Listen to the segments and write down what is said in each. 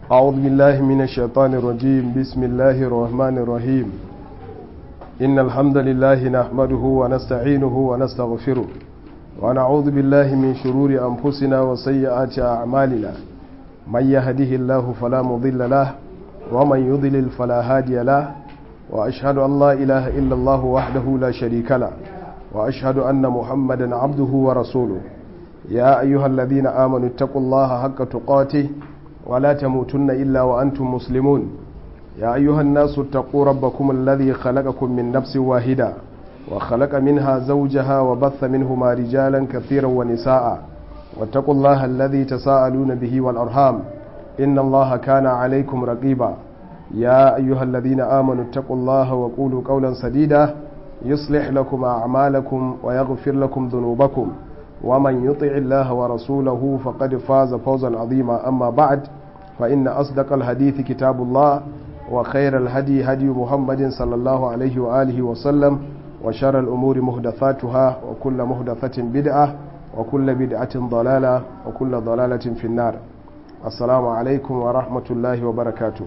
أعوذ بالله من الشيطان الرجيم بسم الله الرحمن الرحيم إن الحمد لله نحمده ونستعينه ونستغفره ونعوذ بالله من شرور أنفسنا وسيئات أعمالنا من يهده الله فلا مضل له ومن يضلل فلا هادي له وأشهد أن لا إله إلا الله وحده لا شريك له وأشهد أن محمدا عبده ورسوله يا أيها الذين آمنوا اتقوا الله حق تقاته ولا تموتن إلا وأنتم مسلمون يا أيها الناس اتقوا ربكم الذي خلقكم من نفس واحدة وخلق منها زوجها وبث منهما رجالا كثيرا ونساء واتقوا الله الذي تساءلون به والأرحام إن الله كان عليكم رقيبا يا أيها الذين آمنوا اتقوا الله وقولوا قولا سديدا يصلح لكم أعمالكم ويغفر لكم ذنوبكم ومن يطع الله ورسوله فقد فاز فوزا عظيما أما بعد فإن أصدق الحديث كتاب الله وخير الهدي هدي محمد صلى الله عليه وآله وسلم وشر الأمور مهدثاتها وكل مهدثة بدعة وكل بدعة ضلالة وكل ضلالة في النار السلام عليكم ورحمة الله وبركاته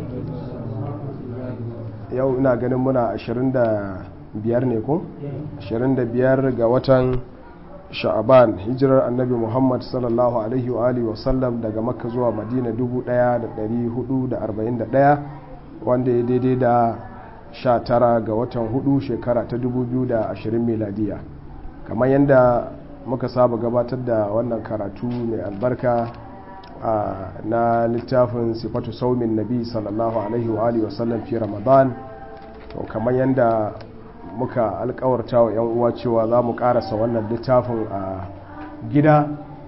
yau ina ganin muna 25 ne ko 25 ga watan sha'aban hijirar annabi muhammad sallallahu alaihi wa alihi wasallam daga makka zuwa madina 1441 wanda ya daidai da 19 ga watan hudu shekara ta 2020 miladiya kamar yadda muka saba gabatar da wannan karatu mai albarka na littafin sifatu saumin nabi sallallahu alaihi wa alihi wasallam fi ramadan to kamar yadda muka alkawarta wa 'yan uwa cewa za mu karasa wannan littafin a gida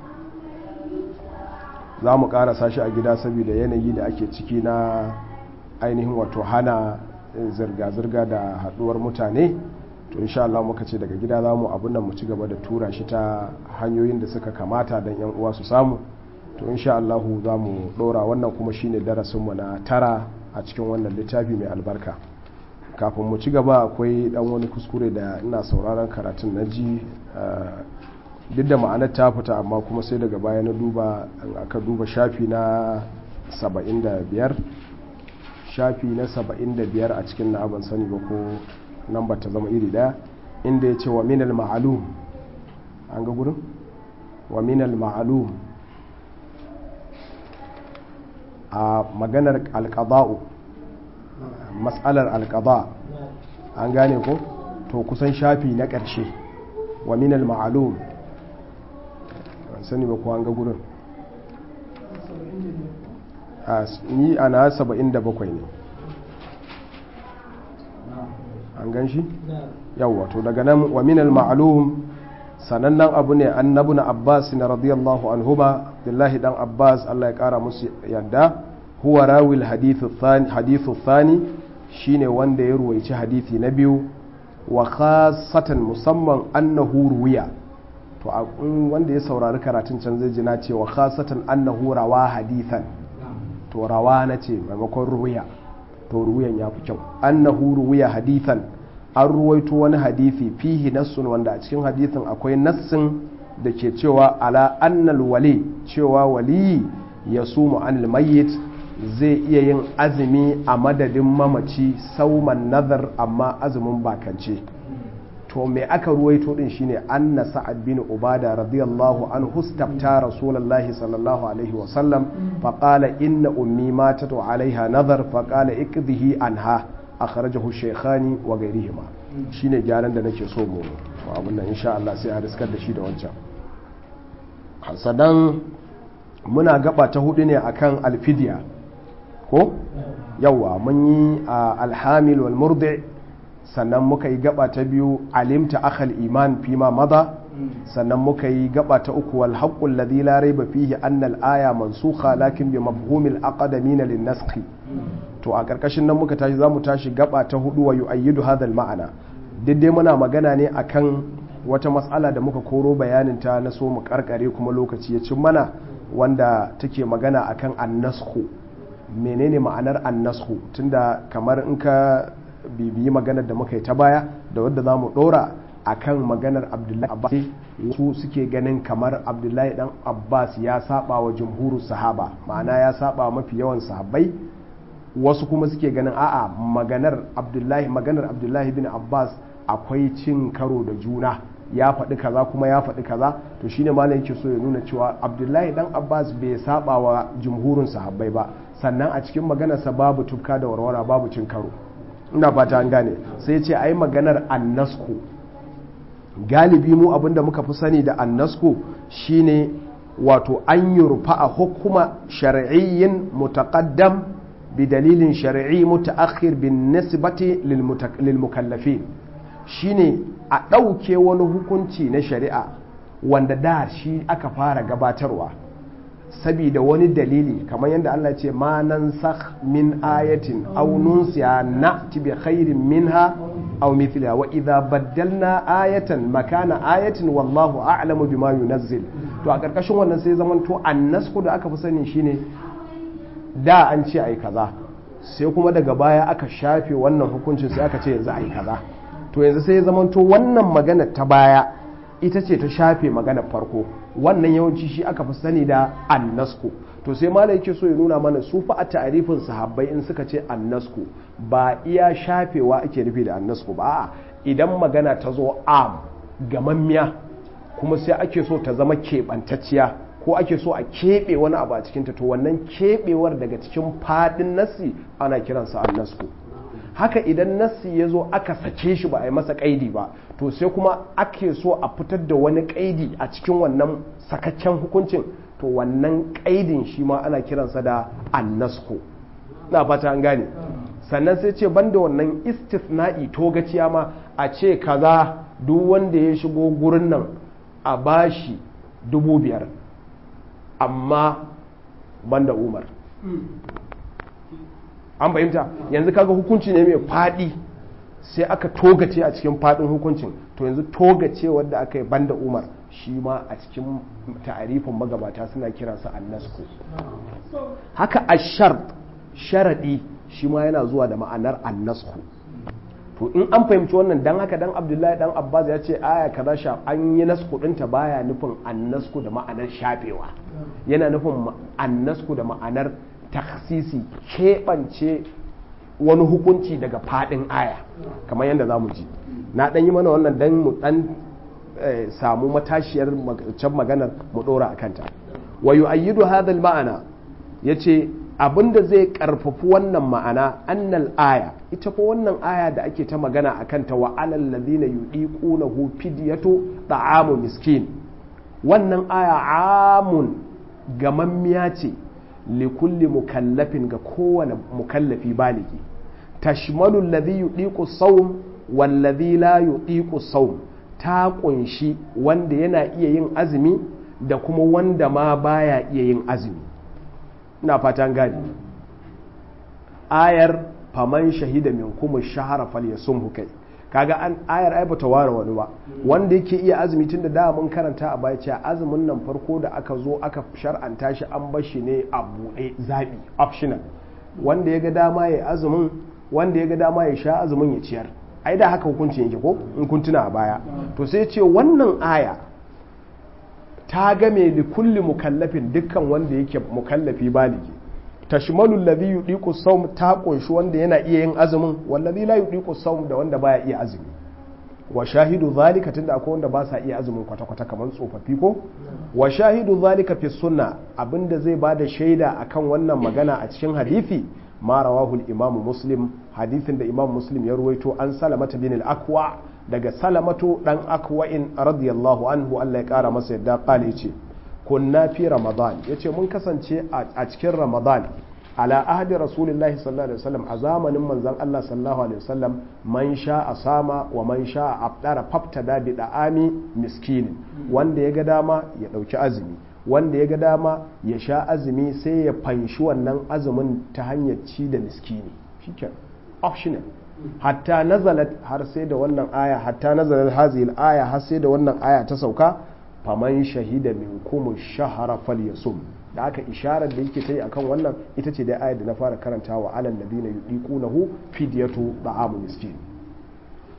za mu karasa shi a gida saboda yanayi da ake ciki na ainihin wato hana zirga-zirga da haduwar mutane to insha Allah muka ce daga gida za mu abin nan mu ci gaba da tura shi ta hanyoyin da suka kamata don 'yan uwa su samu to insha Allah za mu dora wannan kuma shine darasinmu na tara a cikin wannan littafi mai albarka kafin mu ci gaba akwai dan wani kuskure da ina sauraron karatun na ji duk da ma'anar ta fita amma kuma sai daga baya na duba aka duba shafi na 75 shafi na 75 a cikin na ban sani ba ko nan ba ta zama iri daya inda ya ce wa minal ma'alum an ga gurin wa minal ma'alum a maganar alƙaba'u matsalar alƙaba an gane ko to kusan shafi na ƙarshe wa minal ma'alum sani ba kuwa an ga gurin ni ana saba'in da bakwai ne an gan shi yawwa to daga nan wa minal ma'alum sanannen abu ne annabu na abbas na radiyallahu anhuma billahi dan abbas allah ya kara musu yadda huwa rawil hadithu thani shine wanda ya ruwaici hadithi na biyu wa khasatan musamman annahu ruwiya to wanda ya saurari karatun can zai ji na ce wa khasatan annahu rawa hadithan to rawa na ce maimakon ruwiya to ruwiyan ya fi kyau annahu ruwiya hadithan an ruwaito wani hadithi fihi nassun wanda a cikin hadithin akwai nassin da ke cewa ala annal wali cewa wali ya sumu anil mayyit zai iya yin azumi a madadin mamaci sauman nazar amma azumin bakance to me aka ruwaito din shine anna sa'ad bin ubada radiyallahu anhu hustafta rasulullahi sallallahu alaihi wa sallam fa qala inna ummi matat wa alaiha nazar fa qala ikdhihi anha akhrajahu shaykhani wa ghayrihima shine gyaran da nake so mu abun nan insha Allah sai a riskar da shi da wancan sadan muna gaba ta hudu ne akan alfidiya ko yawa mun yi alhamil wal murdi sannan muka yi gaba ta biyu alimta akhal iman fi ma maza sannan muka yi gaba ta uku wal haqqul ladhi la rayba fihi anna al aya mansukha lakin bi mafhumil aqdamin lin naskhi to a karkashin nan muka tashi zamu tashi gaba ta hudu wa yu'ayyidu hadha al ma'ana dai muna magana ne akan wata matsala da muka koro bayanin ta na so mu karkare kuma lokaci ya cin mana wanda take magana akan annasku menene ma'anar annasku tunda kamar in ka bibiyi maganar da muka yi ta baya da wadda za mu ɗora akan maganar abdullahi abbas su suke ganin kamar abdullahi dan abbas ya saba wa jumhuru sahaba ma'ana ya saba wa mafi yawan sahabbai wasu kuma suke ganin a'a maganar abdullahi maganar abdullahi bin abbas akwai cin karo da juna ya faɗi kaza kuma ya faɗi kaza to shine malam yake so ya nuna cewa abdullahi dan abbas bai saba wa jumhurin sahabbai ba sannan a cikin maganarsa babu tufka da warwara babu cin karo ina fata an gane sai ce ai maganar annasku galibi mu abinda muka fi sani da annasku shine wato an yurfa a hukuma shar'iyyin mutaqaddam bi dalilin shar'i mutaakhir bin nisbati lil mukallafin shine a ɗauke wani hukunci na shari'a wanda da shi aka fara gabatarwa sabida wani dalili kamar yadda Allah ce ma nan min ayatin aw nunsiya na'ti bi khairin minha aw mithliha wa idha baddalna ayatan makana ayatin wallahu a'lamu bima yunazzil to a karkashin wannan sai zaman to annasku da aka fi sani shine da an ce ai kaza sai kuma daga baya aka shafe wannan hukuncin sai aka ce yanzu ai kaza to yanzu sai zaman to wannan magana ta baya ita ce ta shafe maganar farko wannan yawanci shi aka fi sani da annasku to sai malai yake so ya nuna mana su fa a ta'arifin sahabbai in suka ce annasku ba iya shafewa ake nufi da annasku ba a'a idan magana ta zo am gamammiya kuma sai ake so ta zama keɓantacciya ko ake so a keɓe wani abu a cikinta to wannan keɓewar daga cikin faɗin nasi ana kiransa annasku haka idan nassi ya zo aka sake shi ba a yi masa kaidi ba to sai kuma ake so a fitar da wani kaidi a cikin wannan sakakken hukuncin to wannan kaidin shi ma ana kiransa da annasko na fata an gane sannan sai ce banda wannan istisna'i togaciya ma a ce kaza duk wanda ya shigo gurin nan a bashi dubu biyar amma banda umar an fahimta yanzu kaga hukunci ne mai faɗi sai aka togace a cikin faɗin hukuncin to yanzu togace wadda aka yi banda umar shi ma a cikin ta'arifin magabata suna kiransa annasku haka ashar sharaɗi shi ma yana zuwa da ma'anar annasku to in an fahimci wannan dan haka dan abdullahi dan abbas ya ce aya kaza sha an yi nasku ɗinta baya nufin annasku da ma'anar shafewa yana nufin annasku da ma'anar taksisi keɓance wani hukunci daga faɗin aya kamar yadda za mu ji na ɗan yi mana wannan dan mu ɗan samu matashiyar can maganar mu ɗora a kanta wa yu'ayyidu hadha ma'ana yace abinda zai karfafi wannan ma'ana annal aya ita ko wannan aya da ake ta magana a kanta wa alal ladina yudiqunahu fidyatu ta'amu miskin wannan aya amun gamammiya ce likulli mukallafin ga kowane mukallafi baligi tashmalu alladhi yudiqu sawm walladhi la yudiqu sawm ta kunshi wanda yana iya yin azumi da kuma wanda ma baya iya yin azumi ina fatan gani ayar faman shahida min kuma shahara falyasumhu kai kaga an ayar ai bata ware wani ba wanda yake iya azumi tunda da mun karanta a baya cewa azumin nan farko da aka zo aka shar'anta shi an bar shi ne a buɗe zabi optional wanda ya ga dama ya azumin wanda ya ga dama ya sha azumin ya ciyar ai da haka hukuncin yake ko in kun tuna a baya to sai ce wannan aya ta game li kulli mukallafin dukkan wanda yake mukallafi baligi tashmalu alladhi yudiqu sawm ta kunshi wanda yana iya yin azumin wallazi la yudiqu sawm da wanda baya iya azumi wa shahidu zalika tunda akwai wanda ba sa iya azumin kwata kwata kamar tsofaffi ko wa shahidu zalika fi sunna abinda zai bada shaida akan wannan magana a cikin hadisi ma rawahu al-imam muslim hadisin da imam muslim ya ruwaito an salamata bin al-aqwa daga salamatu dan akwa'in radiyallahu anhu Allah ya kara masa yadda kala yace kunna fi ramadan yace mun kasance a cikin ramadan ala ahdi rasulillahi sallallahu alaihi wasallam a zamanin manzon Allah sallallahu alaihi wasallam man sha asama wa man sha abdara faftada bi da'ami miskinin wanda ya ga dama ya dauki azumi wanda ya ga dama ya sha azumi sai ya fanshi wannan azumin ta hanyar ci da miskini shikenan optional hatta nazalat har sai da wannan aya hatta nazalat hazil aya har sai da wannan aya ta sauka faman shahida minkum shahara falyasum da aka isharar da yake ta yi akan wannan ita ce da ayar da na fara karanta wa alal ladina yudiqunahu fidyatu da'amu miskin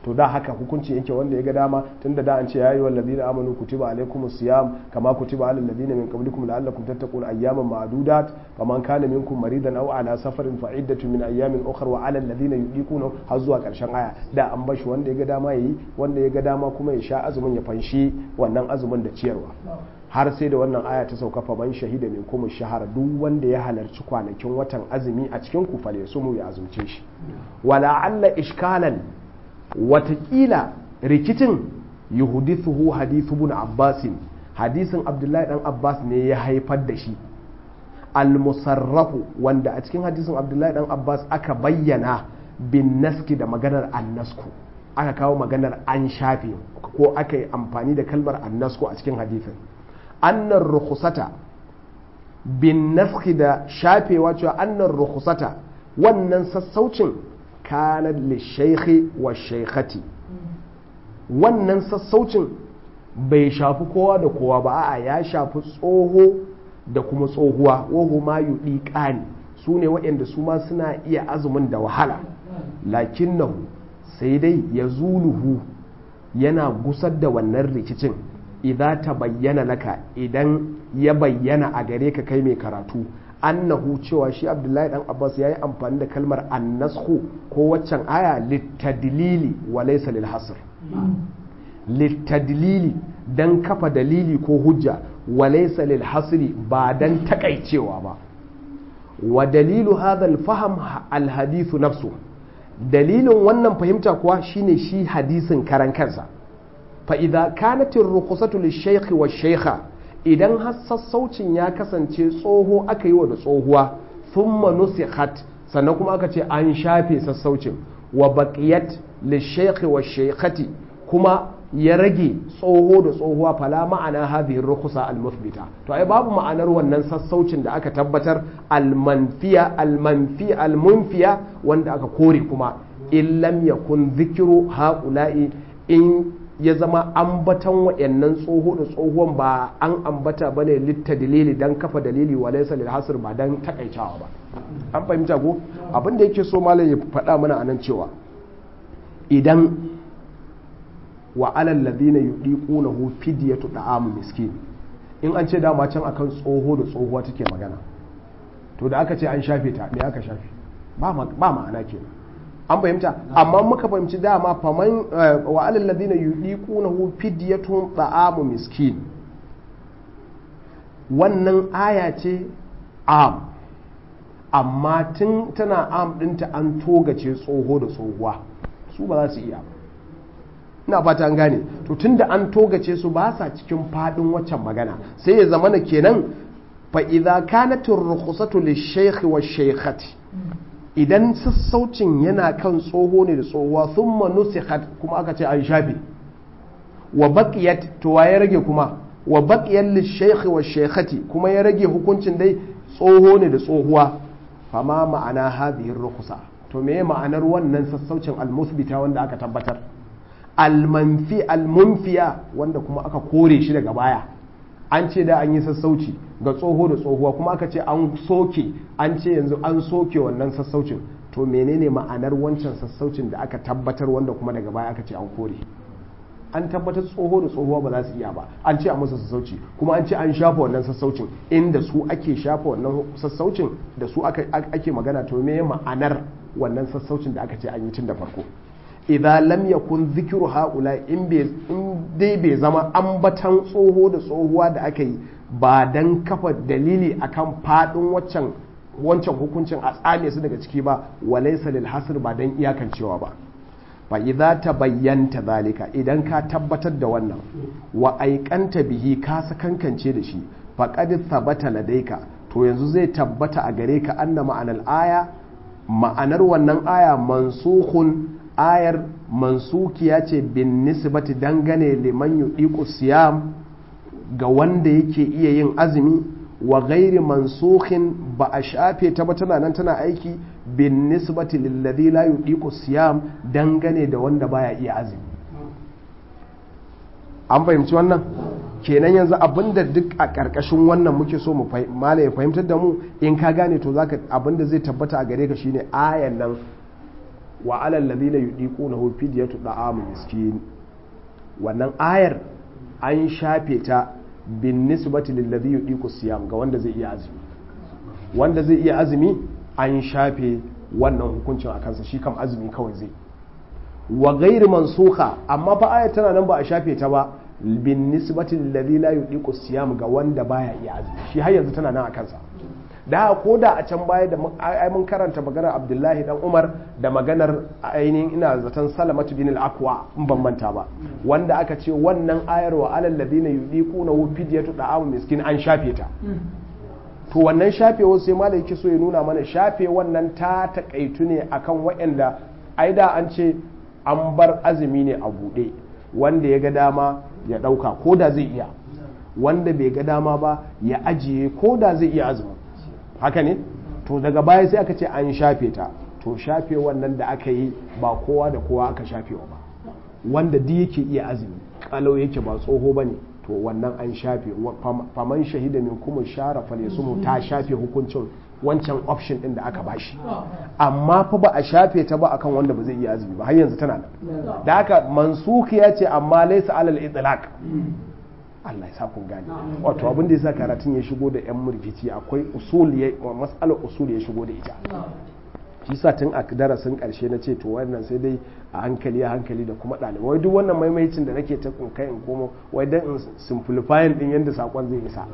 to da haka hukunci yake wanda ya ga dama tunda da an ce yayi wal ladina amanu kutiba alaikumus siyam kama kutiba alal ladina min qablikum la'allakum tattaqun ayyaman ma'dudat faman kana minkum maridan aw ala safarin fa iddatu min ayyamin ukhra wa alal ladina yudiquna har zuwa karshen aya da an bashi wanda ya ga dama yayi wanda ya ga dama kuma ya sha azumin ya fanshi wannan azumin da ciyarwa har sai da wannan aya ta sauka fa man shahida min kuma shahara duk wanda ya halarci kwanakin watan azumi a cikin ku fale sumu ya azumce shi wala alla ishkalan watakila rikicin yuhudithuhu hadithu ibn abbas hadisin abdullahi dan abbas ne ya haifar da shi al-musarrafu wanda a cikin hadisin abdullahi dan abbas aka bayyana bin naski da maganar annasku aka kawo maganar an shafe ko aka yi amfani da kalmar annasku a cikin hadisin annan rukhsata bin naski da shafewa cewa annan rukhsata wannan sassaucin kanar lishaikhi wa shaikhati wannan sassaucin bai shafi kowa da kowa ba a ya shafi tsoho da kuma tsohuwa wahu ma yuɗi ƙani su ne waɗanda su ma suna iya azumin da wahala lakin nahu sai dai ya zuluhu yana gusar da wannan rikicin idan ta bayyana laka idan ya bayyana a gare ka kai mai karatu annahu cewa shi abdullahi dan abbas ya yi amfani da kalmar annashu ko waccan aya littadlili wa laysa lil hasr littadlili dan kafa dalili ko hujja wa laysa lil hasri ba dan takaicewa ba wa dalilu hadha al fahm al hadith nafsu dalilin wannan fahimta kuwa shine shi hadisin karan kansa fa idza kanat ar rukhsatu lish shaykh wa shaykha idan har sassaucin ya kasance tsoho aka yi wa da tsohuwa thumma nusikhat sannan kuma aka ce an shafe sassaucin wa baqiyat lishaykhi wa shaykhati kuma ya rage tsoho da tsohuwa fala ma'ana hadhihi rukhsa al-muthbita to ai babu ma'anar wannan sassaucin da aka tabbatar al-manfiya al-manfiya al-munfiya wanda aka kore kuma in lam yakun dhikru haula'i in ya zama ambatan waɗannan tsoho da tsohuwan ba an ambata ba ne litta dalili don kafa dalili wa laisa lil hasr ba don takaicawa ba an fahimta ko abin da yake so malam ya faɗa mana anan cewa idan wa alal ladina yudiqunahu fidyatu da'am miskin in an ce dama can akan tsoho da tsohuwa take magana to da aka ce an shafe ta me aka shafe ba ma'ana kenan an fahimta amma muka fahimci dama faman wa alal ladina yudiqunahu fidyatun ta'amu miskin wannan aya ce am amma tun tana am dinta an togace tsoho da tsohuwa su ba za su iya ina fata an gane to tunda an togace su ba sa cikin fadin waccan magana sai ya zamana kenan fa idza kanat ar-rukhsatu lish-shaykh wash-shaykhati idan sassaucin yana kan tsoho ne da tsohuwa thumma nusikhat kuma aka ce an shafe wa baqiyat to ya rage kuma wa baqiyat lish-shaykh wash-shaykhati kuma ya rage hukuncin dai tsoho ne da tsohuwa fama ma'ana hadhihi ar-rukhsa to me ma'anar wannan sassaucin al-musbita wanda aka tabbatar al-manfi al-munfiya wanda kuma aka kore shi daga baya an ce da an yi sassauci ga tsoho da tsohuwa kuma aka ce an soke an ce yanzu an soke wannan sassaucin to menene ma'anar wancan sassaucin da aka tabbatar wanda kuma daga baya aka ce an kore an tabbatar tsoho da tsohuwa ba za su iya ba an ce a musu sassauci kuma an ce an shafa wannan sassaucin inda su ake shafa wannan sassaucin da su ake magana to me ma'anar wannan sassaucin da aka ce an yi tun da farko idan lam yakun zikiru haula in dai bai zama ambatan tsoho da tsohuwa da aka yi ba dan kafa dalili akan fadin waccan wancan hukuncin a tsame su daga ciki ba walaysa lil hasr ba dan iyakancewa ba fa idza tabayyanta zalika idan ka tabbatar da wannan wa aikanta bihi ka sakankance da shi faqad thabata ladaika to yanzu zai tabbata a gare ka anna ma'anar aya ma'anar wannan aya mansukhun ayar mansukiya ce bin nisbati dangane liman yudiku siyam ga wanda yake iya yin azumi wa gairi mansukhin ba a shafe ta ba tana nan tana aiki bin nisbati lilladhi la yudiku siyam dangane da wanda baya iya azumi an fahimci wannan kenan yanzu abinda duk a ƙarƙashin wannan muke so mu mala ya fahimtar da mu in ka gane to zaka abinda zai tabbata a gare ka shine ayan nan wa alal ladina yudiqunahu fidyatu da'am miskin wannan ayar an shafe ta bin nisbati lil ladhi yudiqu siyam ga wanda zai iya azumi wanda zai iya azumi an shafe wannan hukuncin a kansa shi kam azumi kawai zai wa gairi mansuka amma fa ayar tana nan ba a shafe ta ba bin nisbati lil ladhi la yudiqu siyam ga wanda baya iya azumi shi har yanzu tana nan a kansa da ko da a can baya da mun karanta maganar abdullahi dan umar da maganar ainihin ina zaton salamatu bin al-aqwa in ban manta ba wanda aka ce wannan ayar wa alal ladina yudiquna hu fidyatu da'am miskin an shafe ta to wannan shafewa sai malai yake so ya nuna mana shafe wannan ta takaitu ne akan waɗanda ai da an ce an bar azumi ne a buɗe wanda ya ga dama ya ɗauka ko da zai iya wanda bai ga dama ba ya ajiye ko da zai iya azumi haka ne to daga baya sai aka ce an shafe ta to shafe wannan da aka yi ba kowa da kowa aka shafewa ba wanda duk yake iya azumi kalau yake ba tsoho ba ne to wannan an shafe faman shahida min kuma share falisumu ta shafe hukuncin wancan option din da aka bashi amma fa ba a shafe ta ba akan wanda ba zai iya azumi ba har yanzu tana nan da haka mansuki ya ce amma laysa alal itlaq Allah ya sa kun gane wato abin da yasa karatun ya shigo da yan murfici akwai usul ya mas'alar usul ya shigo da ita shi sa tun a darasin karshe na ce to wannan sai dai a hankali a hankali da kuma ɗalibai wai duk wannan maimaicin da nake ta kai in komo wai dan in simplifying din yadda sakon zai isa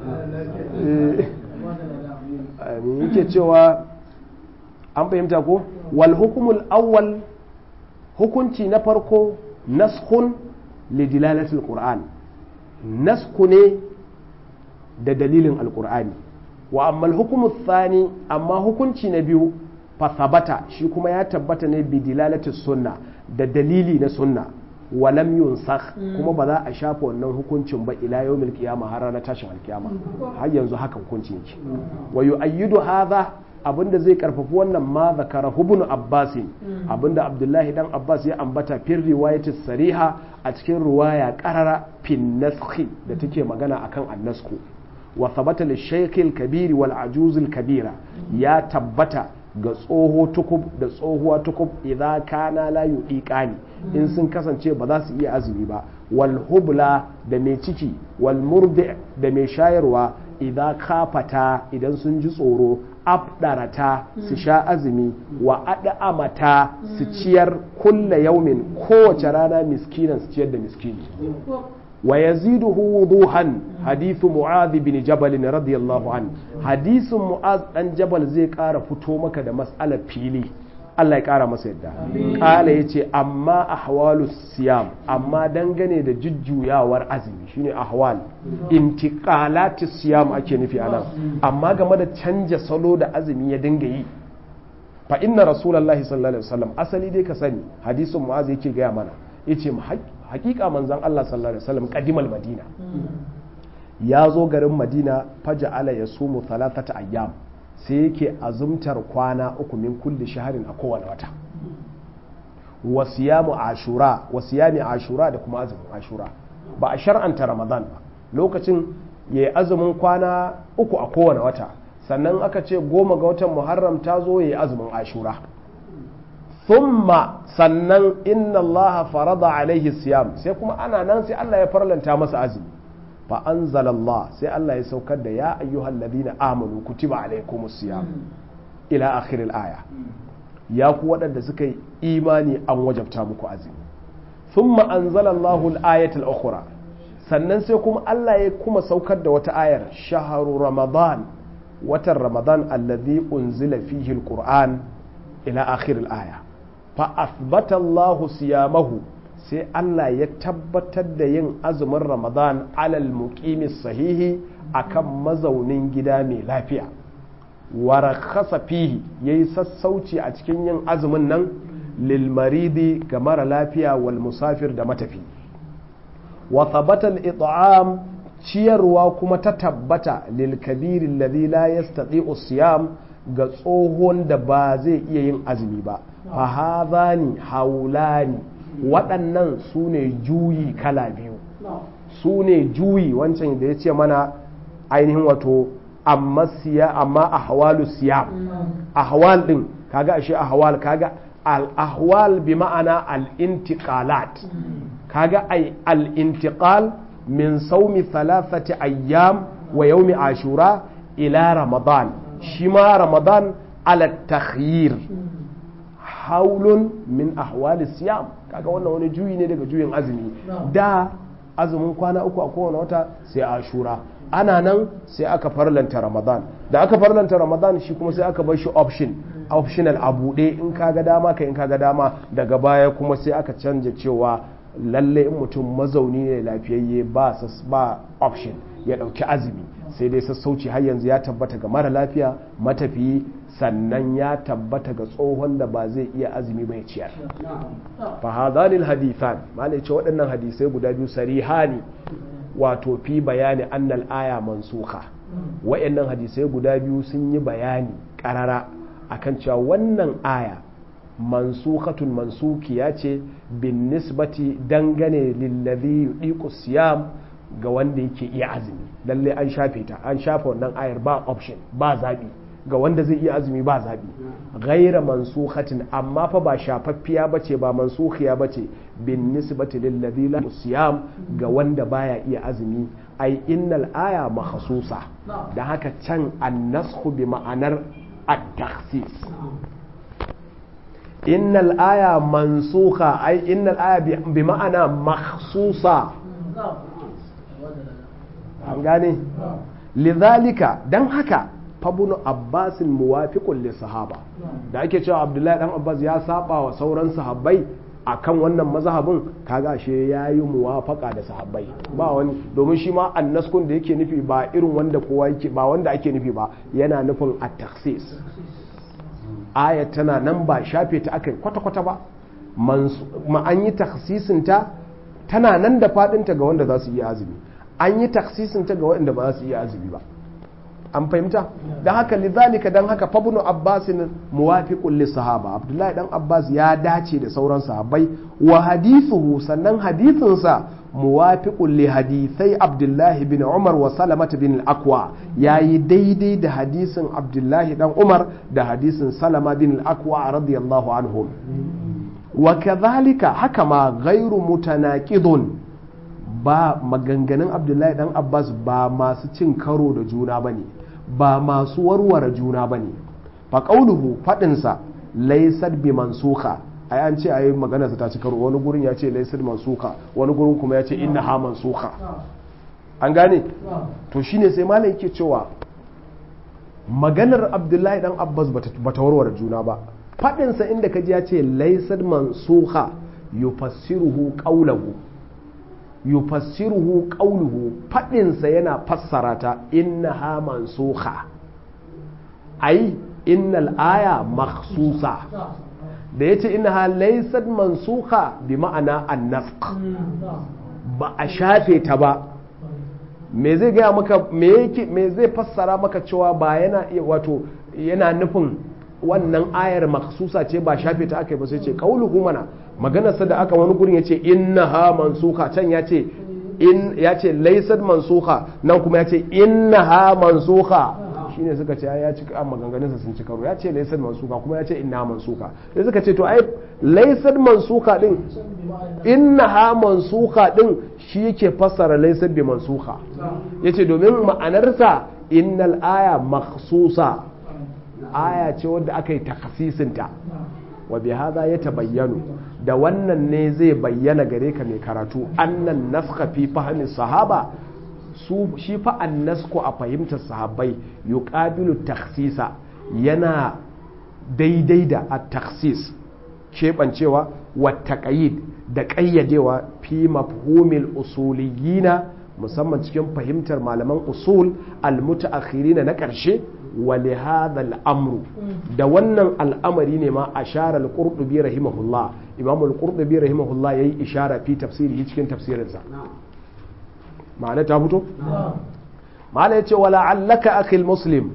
me yake cewa an fahimta ko wal hukumul awwal hukunci na farko naskhun li dilalatil qur'an nasku ne da dalilin alqur'ani wa amma al hukumu thani amma hukunci na biyu fasabata shi kuma ya tabbata ne bi dilalati sunna da dalili na sunna walam yunsakh kuma ba za a shafa wannan hukuncin ba ila yawmil qiyama har ranar tashin alkiyama har yanzu haka hukunci yake wa yu'ayyidu hadha abinda zai karfafi wannan ma zakara ibn abbas abinda abdullahi dan abbas ya ambata fir riwayati sariha a cikin riwaya qarara fin naskhi da take magana akan annasku wa thabata lishaykh al-kabir wal ajuz al-kabira ya tabbata ga tsoho tukub da tsohuwa tukub idza kana la yudiqani in sun kasance ba za su iya azumi ba wal hubla da mai ciki wal murdi da mai shayarwa idza kafata idan sun ji tsoro afdarata su sha azumi wa ad'amata su ciyar kulla yaumin kowace rana miskinan su ciyar da miskini ويزيده وضوحا حديث معاذ بن جبل رضي الله عنه حديث معاذ بن جبل زي قارا فتو maka da mas'alar fili Allah ya kara masa yadda kala yace amma ahwalu siyam amma dangane da jujjuyawar azumi shine ahwal intiqalati siyam ake nufi anan amma game da canja salo da azumi ya dinga yi fa inna rasulullahi sallallahu alaihi wasallam asali dai ka sani hadisin mu'az yake gaya mana yace hakika manzan Allah sallallahu alaihi wasallam kadimal madina ya zo garin madina faja ala ya sumu talatata ayyam sai yake azumtar kwana uku min kulli shaharin a kowane wata wasiyamu ashura wasiyami ashura da kuma azumin ashura ba a shar'anta ramadan ba lokacin ya yi azumin kwana uku a kowane wata sannan aka ce goma ga watan muharram ta zo ya yi azumin ashura thumma sannan inna Allah farada alaihi siyam sai kuma ana nan sai Allah ya farlanta masa azumi fa anzalallah sai Allah ya saukar da ya ayyuhal ladina amanu kutiba alaikumus siyam ila akhir aya ya ku waɗanda suka yi imani an wajabta muku azumi thumma anzalallahu al-ayatul ukhra sannan sai kuma Allah ya kuma saukar da wata ayar shahru ramadan watan ramadan alladhi unzila fihi al-qur'an ila akhir al-aya fa athbata Allahu siyamahu sai Allah ya tabbatar da yin azumin Ramadan alal muqimi sahihi akan mazaunin gida mai lafiya wa rakhasa fihi yayi sassauci a cikin yin azumin nan lil maridi ga mara lafiya wal musafir da matafi wa thabata al it'am ciyarwa kuma ta tabbata lil kabiri alladhi la yastati'u siyam ga tsohon da ba zai iya yin azumi ba fa hadhani haulani waɗannan su ne juyi kala biyu su ne juyi wancan da ya ce mana ainihin wato amma siya amma ahwalu siyam ahwal din kaga ashe ahwal kaga al-ahwal bi ma'ana al-intiqalat kaga ai al-intiqal min saumi thalathati ayyam wa yawmi ashura ila ramadan shi ma ramadan ala takhyir haulun min ahwali siyam kaga wannan wani juyi ne daga juyin azumi da azumin kwana uku a kowane wata sai ashura ana nan sai aka farlanta ramadan da aka farlanta ramadan shi kuma sai aka bar shi option optional a buɗe in kaga dama ka in kaga dama daga baya kuma sai aka canja cewa lalle in mutum mazauni ne lafiyayye ba ba option ya ɗauki azumi sai dai sassauci har yanzu ya tabbata ga mara lafiya matafiyi sannan ya tabbata ga tsohon da ba zai iya azumi bai ciyar fa hadhanil hadithan malai ce waɗannan hadisai guda biyu sarihani wato fi bayani annal aya mansuka waɗannan hadisai guda biyu sun yi bayani karara akan cewa wannan aya mansukatun mansukiya ce bin nisbati dangane lillazi yudiqu siyam ga wanda yake iya azumi lalle an shafe ta an shafe wannan ayar ba option ba zabi ga wanda zai iya azumi ba zabi ghaira mansukhatin amma fa ba shafaffiya bace ba mansukhiya bace bin nisbati lillazi la siyam ga wanda baya iya azumi ai innal aya makhsusa da haka can annasku bi ma'anar at-takhsis innal aya mansukha ai innal aya bi ma'ana makhsusa an gane lidhalika dan haka fabunu abbasin muwafiqun li sahaba da ake cewa abdullahi dan abbas ya saba wa sauran sahabbai akan wannan mazhabin kaga shi yayi muwafaka da sahabbai ba wani domin shi ma annaskun da yake nufi ba irin wanda kowa yake ba wanda ake nufi ba yana nufin at-takhsis aya tana nan ba shafe ta akai kwata-kwata ba ma an yi takhsisinta tana nan da fadinta ga wanda za su yi azumi an yi taksisinta ga waɗanda ba za su iya azumi ba an fahimta don haka lidhalika don haka fabnu abbasin muwafiqun li sahaba abdullahi dan abbas ya dace da sauran sahabbai wa hadithuhu sannan hadithinsa muwafiqun li hadithai abdullahi bin umar wa salamata bin al-aqwa yayi daidai da hadisin abdullahi dan umar da hadisin salama bin al-aqwa radiyallahu anhum wa kadhalika haka ma ghairu mutanaqidun ba maganganun abdullahi dan abbas ba masu cin karo da juna ba ne ba masu warware juna ba ne faƙauluhu faɗinsa laisar bi mansuka ai an ce a yi maganarsa ta ci karo wani gurin ya ce laisar mansuka wani gurin kuma ya ce inna ha mansuka an gane to shine sai malam yake cewa maganar abdullahi dan abbas bata warware juna ba faɗinsa inda kaji ya ce laisar mansuka yufassiruhu qawlahu yufassiruhu qawluhu fadinsa yana fassara ta innaha mansukha ai innal aya makhsusa da yace innaha laysat mansukha bi ma'ana an-nafq ba a shafe ta ba me zai gaya maka me yake me zai fassara maka cewa ba yana wato yana nufin wannan ayar maksusa ce ba shafe ta aka yi ba sai ce kauluhu mana maganarsa da aka wani gurin ya ce innaha mansuka can ya ce in ya ce laysat mansuka nan kuma ya ce innaha mansuka shine suka ce ya ci an maganganunsa sun ci karo ya ce laysat mansuka kuma ya ce innaha mansuka sai suka ce to ai laysat mansuka din innaha mansuka din shi yake fassara laysat bi mansuka yace domin ma'anarsa innal aya makhsusa aya ce wadda aka yi takasisinta wa bi hadha ya tabayyanu da wannan ne zai bayyana gare ka mai karatu annan naskha fi fahmi sahaba su shi fa annasku a fahimtar sahabbai yuqabilu takhsisa yana daidai da at-takhsis keɓancewa wa taqayid da ƙayyadewa fi mafhumil usuliyina musamman cikin fahimtar malaman usul al-mutaakhirina na ƙarshe ولهذا الأمر da wannan al'amari ne ma a sharar al-qurdubi rahimahullah imam al-qurdubi rahimahullah yayi ishara fi tafsiri cikin tafsirinsa ma'ana ta fito ma'ana yace wala allaka akhil muslim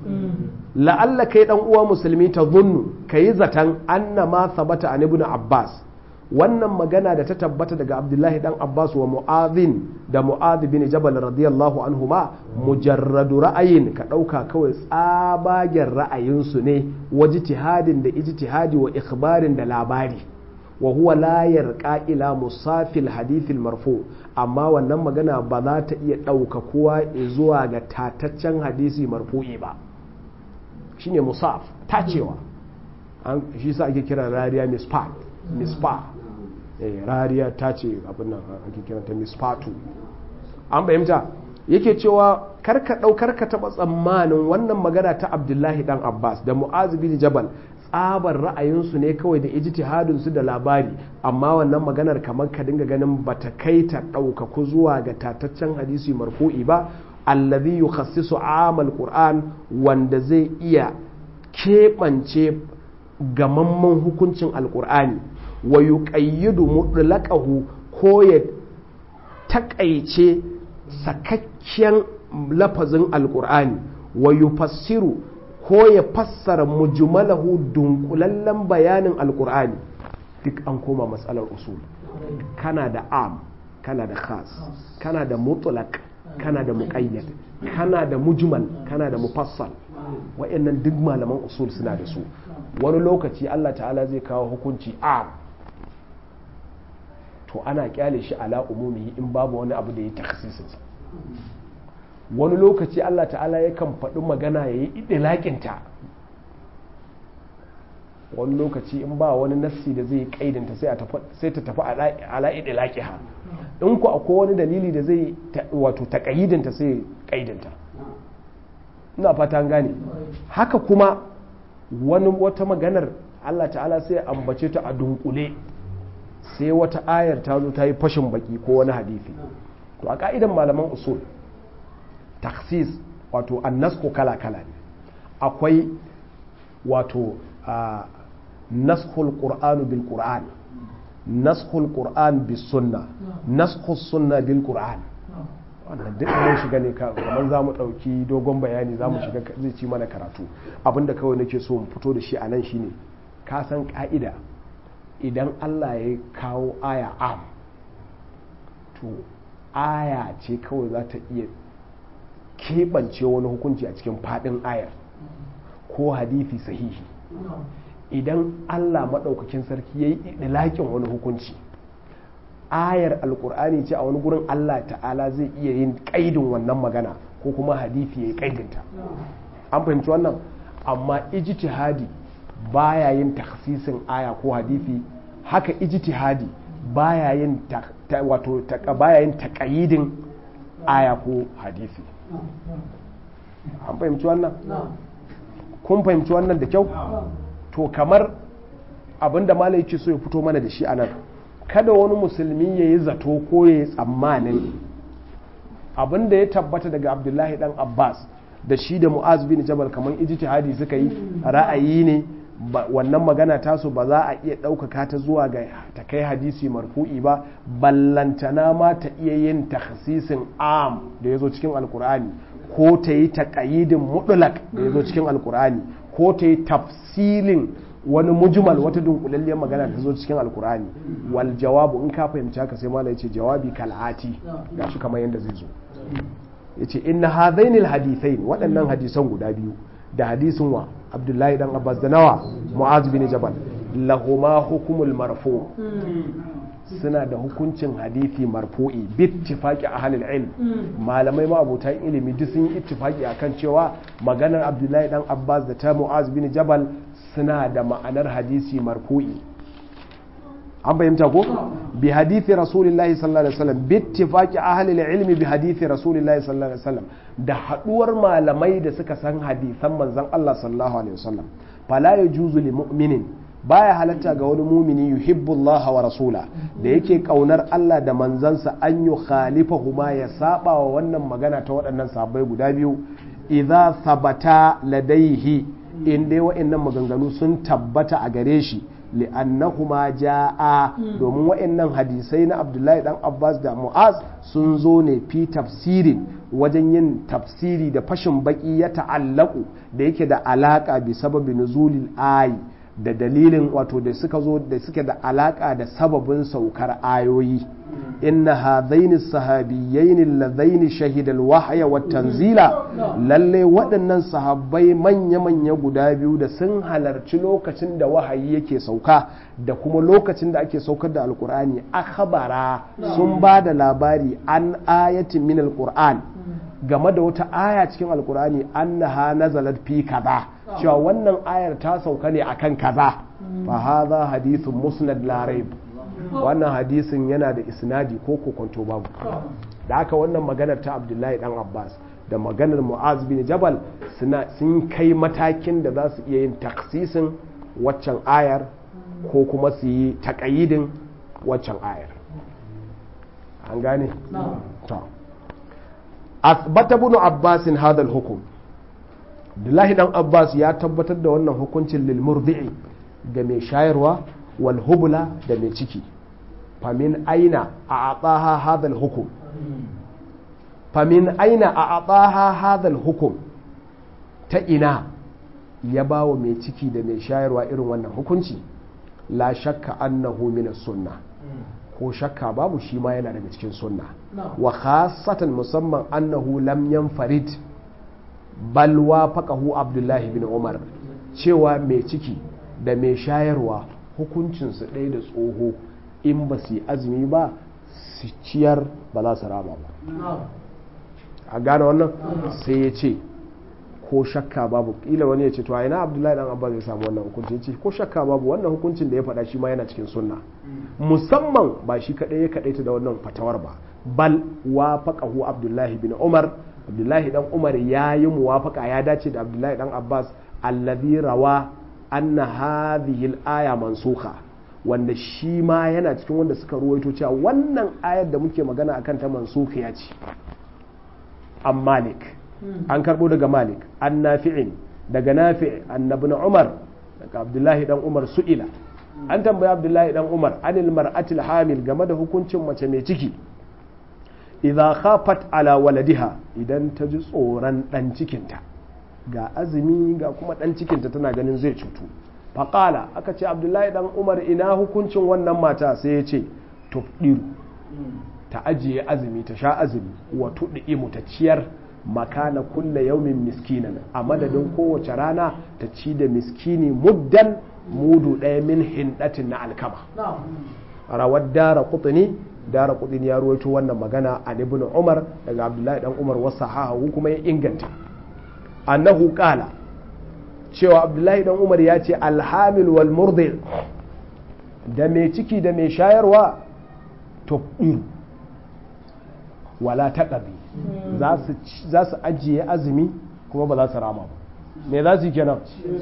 la'alla kai dan uwa musulmi ta zunnu kayi zatan anna ma sabata an ibn abbas wannan magana da ta tabbata daga abdullahi dan abbas wa mu'adhin da mu'adh bin jabal radiyallahu anhuma mujarradu ra'ayin ka ɗauka kawai tsabagen ra'ayinsu ne wa jitihadin da ijtihadi wa ikhbarin da labari wa huwa la yarqa ila musafil hadithil marfu amma wannan magana ba za ta iya ɗauka kowa zuwa ga tataccen hadisi marfu'i ba shine musaf tacewa shi sa ake kira rariya mispat mispa rariya ta ce abin nan ake kiranta mispatu an fahimta yake cewa karka ɗaukar ka taɓa tsammanin wannan magana ta abdullahi dan abbas da mu'az bin jabal tsabar ra'ayinsu ne kawai da ijtihadinsu da labari amma wannan maganar kamar ka dinga ganin bata kai ta ɗaukaku zuwa ga tataccen hadisi marfu'i ba allazi yukhassisu amal qur'an wanda zai iya keɓance gamamman hukuncin alkur'ani wa yuqayyidu mutlaqahu ko ya takaice sakakken lafazin alkur'ani wa yufassiru ko ya fassara mujmalahu dunkulallen bayanin alkur'ani duk an koma matsalar usul kana da am kana da khas kana da mutlaq kana da muqayyad kana da mujmal kana da mufassal wa'annan duk malaman usul suna da su wani lokaci Allah ta'ala zai kawo hukunci a to ana kyale shi ala umumi in babu wani abu da ya takhsisinsa wani lokaci Allah ta'ala yakan faɗi magana ya yi idilakinta wani lokaci in ba wani nassi da zai kaidanta sai ta tafi ala idilakiha in ku akwai wani dalili da zai wato taƙayidinta sai kaidanta ina fata gane haka kuma wani wata maganar Allah ta'ala sai ambace ta a dunkule sai wata ayar ta zo ta yi fashin baki ko wani hadisi to a ka'idan malaman usul taksis wato annasko kala-kala ne akwai wato naskhul qur'anu bil qur'an naskhul qur'an bis sunna naskhus sunna bil qur'an wannan duk mun shiga ne kamar za mu ɗauki dogon bayani za mu shiga zai ci mana karatu abinda kawai nake so mu fito da shi a nan shine ka san ka'ida idan allah ya kawo aya am to aya ce kawai za ta iya keɓance wani hukunci a cikin faɗin ayar ko hadithi sahihi idan allah maɗaukakin sarki ya yi ɗilaƙin wani hukunci ayar alkur'ani ce a wani gurin Allah ta'ala zai iya yin kaidin wannan magana ko kuma hadithi ya yi kaidinta an fahimci wannan amma ijtihadi baya yin takhsisin aya ko hadithi haka ijtihadi baya yin wato baya yin taqayidin aya ko hadithi an fahimci wannan kun fahimci wannan da kyau to kamar abinda malai yake so ya fito mana da shi anan kada wani musulmi ya yi zato ko ya yi tsammanin abinda ya tabbata daga abdullahi dan abbas da shi da mu'az bin jabal kamar ijtihadi suka yi ra'ayi ne wannan magana tasu ba za a iya ɗaukaka ta zuwa ga ta kai hadisi marfu'i ba ballantana ma ta iya yin takhsisin am da ya zo cikin alkur'ani ko ta yi taƙayidin mutulak da ya zo cikin alkur'ani ko ta yi tafsilin wani mujmal wata dunkulalliyar magana ta zo cikin alkur'ani wal jawabu in ka fahimci haka sai malai ce jawabi kal'ati gashi kamar yadda zai zo yace inna hadaini alhadithain waɗannan hadisan guda biyu da hadisin wa abdullahi dan abbas da nawa mu'az bin jabal lahuma hukumul marfu suna da hukuncin hadisi marfu'i bittifaqi ahlul ilm malamai ma abotan ilimi duk sun yi ittifaqi akan cewa maganar abdullahi dan abbas da ta mu'az bin jabal suna da ma'anar hadisi marfu'i an fahimta ko bi hadithi rasulillahi sallallahu alaihi wasallam bi ittifaqi ahli ilmi bi hadithi rasulillahi sallallahu alaihi wasallam da haduwar malamai da suka san hadisan manzon Allah sallallahu alaihi wasallam fala yajuzu lil mu'minin baya halatta ga wani mumini yuhibbullaha wa rasula da yake kaunar Allah da manzansa an yi khalifahuma ya saba wa wannan magana ta waɗannan sahabbai guda biyu idza sabata ladaihi in dai wa'annan maganganu sun tabbata a gare shi li'annahuma ja'a domin wa'annan hadisai na Abdullahi dan Abbas da Mu'az sun zo ne fi tafsirin wajen yin tafsiri da fashin baki ya ta'allaku da yake da alaka bi sababi nuzulil ayi da dalilin wato da suka zo da suke da alaka da sababin saukar ayoyi inna hadaini sahabiyyaini alladaini shahida alwahya wat tanzila lalle waɗannan sahabbai manya manya guda biyu da sun halarci lokacin da wahayi yake sauka da kuma lokacin da ake saukar da alkur'ani akhbara sun ba da labari an ayatin min alqur'an game da wata aya cikin alkur'ani annaha nazalat fi kaza cewa wannan ayar ta sauka ne akan kaza fa hadha hadithun musnad la raib wannan hadisin yana da isnadi ko kokonto babu da haka wannan maganar ta abdullahi dan abbas da maganar mu'az bin jabal suna sun kai matakin da za su iya yin taksisin waccan ayar ko kuma su yi takayidin waccan ayar an gane? ta asbata bin abbasin hadal hukum Abdullahi dan Abbas ya tabbatar da wannan hukuncin lil murdi'i ga mai shayarwa wal hubla da mai ciki famin aina a ataha hadal hukum famin aina a ataha hadal hukum ta ina ya bawa mai ciki da mai shayarwa irin wannan hukunci la shakka annahu min sunna ko shakka babu shi ma yana daga cikin sunna wa khasatan musamman annahu lam yanfarid bal wafaqahu abdullahi bin umar cewa mai ciki da mai shayarwa hukuncinsu ɗaya da tsoho in ba su yi azumi ba su ciyar ba za su rama ba a gane wannan sai ya ce ko shakka babu ƙila wani ya ce to a ina abdullahi dan abba zai samu wannan hukunci ce ko shakka babu wannan hukuncin da ya faɗa shi ma yana cikin sunna musamman ba shi kaɗai ya kaɗaita da wannan fatawar ba bal wafaqahu abdullahi bin umar abdullahi dan umar ya yi muwafaka ya dace da abdullahi dan abbas allazi rawa anna hadhihi al-aya mansukha wanda shi ma yana cikin wanda suka ruwaito cewa wannan ayar da muke magana akan ta mansukhiya ce an malik an karbo daga malik an nafi'in daga nafi' annabi na umar daga abdullahi dan umar su'ila an tambayi abdullahi dan umar anil mar'atil hamil game da hukuncin mace mai ciki idza khafat ala waladiha idan ta ji tsoron dan cikinta ga azumi ga kuma dan cikinta tana ganin zai cutu faƙala aka ce abdullahi dan umar ina hukuncin wannan mata sai ya ce tufdiru ta ajiye azumi ta sha azumi wa tuɗi'imu ta ciyar makana kulla yaumin miskinan a madadin kowace rana ta ci da miskini muddan mudu ɗaya min hindatin na alkama rawar dara kutuni dara kutuni ya ruwaito wannan magana a ibn umar daga abdullahi dan umar wasu hahu kuma ya inganta annahu kala cewa abdullahi dan umar ya ce alhamil wal murdi da mai ciki da mai shayarwa to wala taqabi za su ajiye azumi kuma ba za su rama ba me za su yi kenan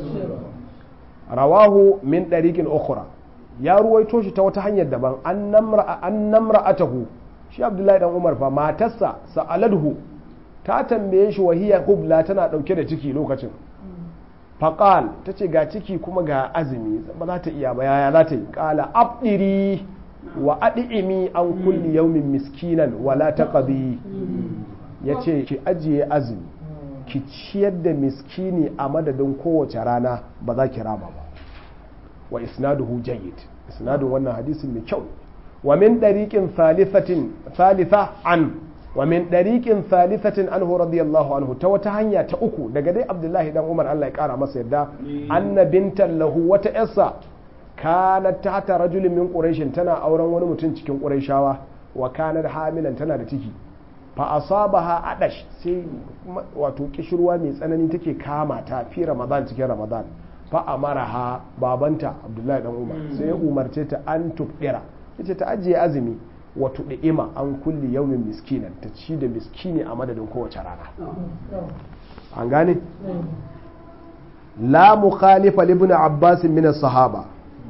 rawahu min ɗariƙin ukhra ya ruwaito shi ta wata hanyar daban an namra'atahu shi abdullahi dan umar fa matarsa sa'aladhu ta tambaye shi wahiya hubla tana ɗauke da ciki lokacin faƙal ta ce ga ciki kuma ga azumi ba za ta iya ba yaya za ta yi ƙala abdiri wa adi'imi an kulli yaumin miskinan wala taqdi ya ce ki ajiye azumi ki ciyar da miskini a madadin kowace rana ba za ki raba ba wa isnaduhu jayyid isnadun wannan hadisin mai kyau wa min dariqin thalithatin thalitha an wa min dariqin thalithatin anhu radiyallahu anhu ta wata hanya ta uku daga dai abdullahi dan umar Allah ya kara masa yadda anna bintan lahu wata yarsa kanat tahta rajulin min quraishin tana auren wani mutum cikin quraishawa wa kanat hamilan tana da ciki fa asabaha adash sai wato kishirwa mai tsanani take kama ta fi ramadan cikin ramadan fa amaraha babanta abdullahi dan umar sai ya umarce ta an tubdira yace ta ajiye azumi wa tud'ima an kulli yawmin miskinan ta ci da miskini a madadin kowace rana an gane la mukhalifa li ibn abbas min as-sahaba